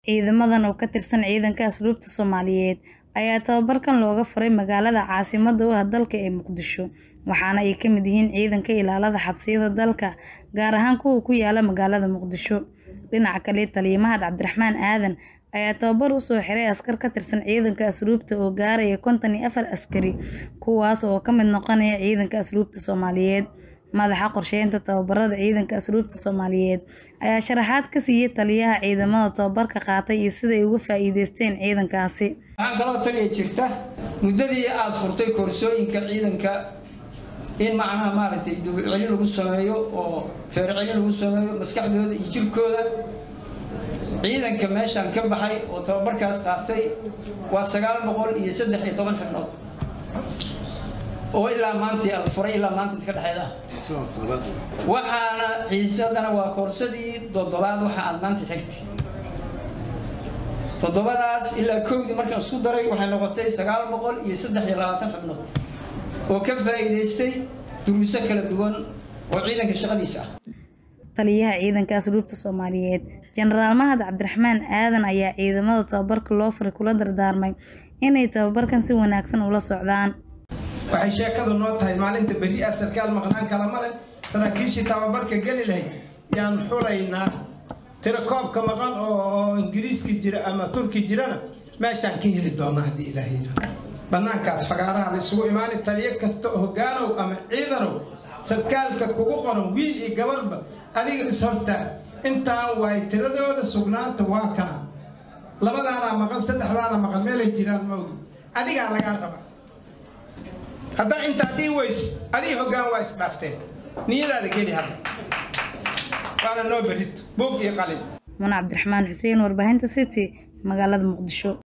Ciidamadan oo ka tirsan ciidanka asluubta Soomaaliyeed ayaa tababarkan looga furay magaalada caasimadda u ah dalka ee Muqdisho waxaana ay ka mid yihiin ciidanka ilaalada xabsiyada dalka gaar ahaan kuwa ku yaala magaalada Muqdisho dhinaca kale taliye Mahad Cabdiraxmaan Aadan ayaa tababar u soo xiray askar ka tirsan ciidanka asluubta oo gaaraya konton iyo afar askari kuwaas oo ka mid noqonaya ciidanka asluubta Soomaaliyeed madaxa qorsheynta tababarada ciidanka asluubta Soomaaliyeed ayaa sharaxaad ka siiyay taliyaha ciidamada tababarka qaatay iyo sida ay uga faa'iideysteen ciidankaasi waxaan kaloo taliya jirta muddadii aada furtay koorsooyinka ciidanka in macnaha maaragtay dawcelin lagu sameeyo oo feercelin lagu sameeyo maskaxdooda iyo jirkooda ciidanka meeshaan ka baxay oo tababarkaas qaatay waa sagaal boqol iyo saddex iyo toban xibnood oo ilaa maantii ala furay ilaa maanta inta ka dhexeeda waxaana xiisadana waa koorsadii toddobaad waxa aad maanta xigtay toddobadaas ilaa kowdii markaan isku daray waxay noqotay sagaal boqol iyo saddex iyo labaatan xibnood oo ka faa'iidaystay duruuso kala duwan oo ciidanka shaqadiisa ah taliyaha ciidanka asluubta Soomaaliyeed Generaal Mahad Cabdiraxmaan Aadan ayaa ciidamada tababarka loo furay kula dardaarmay inay tababarkan si wanaagsan ula socdaan waxay sheekadu noo tahay maalinta berri ah sarkaal maqnaan kala male saraakiishii tababarka geli lahayd yaan xulaynaa tirakoobka maqan oo ingiriiska jira ama turki jirana meeshaan ka heli doonaa haddii ilaahay yidhaahdo bannaankaas fagaaraha la isugu imaani taliyo kasta oo hogaanow ama ciidanow sarkaalka kugu qoran wiil iyo gabarba adiga is-hortaa intaan waay tiradooda sugnaanta waa kana labadaanaa maqan saddexdaana maqan meelay jiraan ma ogi adigaa lagaa rabaa haddaa intaa dhii weyse adii hoggaan waa isdhaafteen niyadaada geli hadda waana noo berrito buug iyo qalin Muna Cabdiraxmaan Xuseen warbaahinta City magaalada Muqdisho